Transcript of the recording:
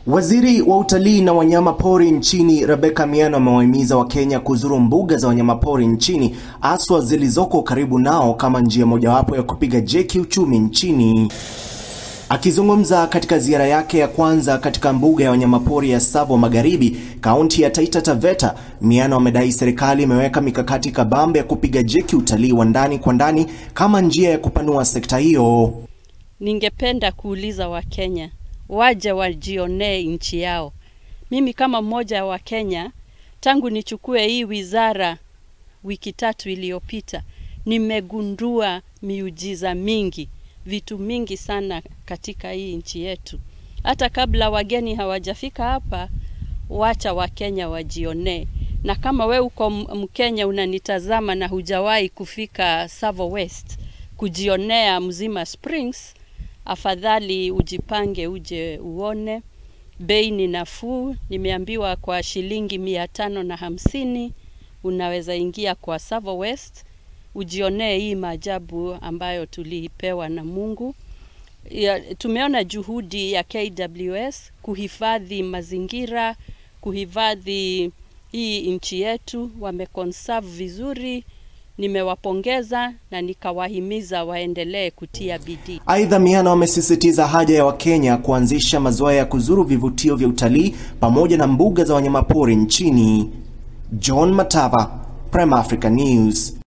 Waziri wa utalii na wanyama pori nchini Rebecca Miano amewahimiza Wakenya kuzuru mbuga za wanyamapori nchini haswa zilizoko karibu nao kama njia mojawapo ya kupiga jeki uchumi nchini. Akizungumza katika ziara yake ya kwanza katika mbuga ya wanyamapori ya Tsavo Magharibi, kaunti ya Taita Taveta, Miano amedai serikali imeweka mikakati kabambe ya kupiga jeki utalii wa ndani kwa ndani kama njia ya kupanua sekta hiyo. Ningependa kuuliza Wakenya waje wajionee nchi yao. Mimi kama mmoja wa Kenya, tangu nichukue hii wizara wiki tatu iliyopita, nimegundua miujiza mingi, vitu mingi sana katika hii nchi yetu. Hata kabla wageni hawajafika hapa, wacha Wakenya wajionee. Na kama we uko Mkenya unanitazama na hujawahi kufika Tsavo West kujionea Mzima Springs, afadhali ujipange uje uone. Bei ni nafuu, nimeambiwa kwa shilingi mia tano na hamsini unaweza ingia kwa Tsavo West ujionee hii maajabu ambayo tulipewa na Mungu. Ya, tumeona juhudi ya KWS kuhifadhi mazingira, kuhifadhi hii nchi yetu, wameconserve vizuri. Nimewapongeza na nikawahimiza waendelee kutia bidii. Aidha, Miano amesisitiza haja ya Wakenya kuanzisha mazoea ya kuzuru vivutio vya utalii pamoja na mbuga za wanyamapori nchini. John Matava, Prime Africa News.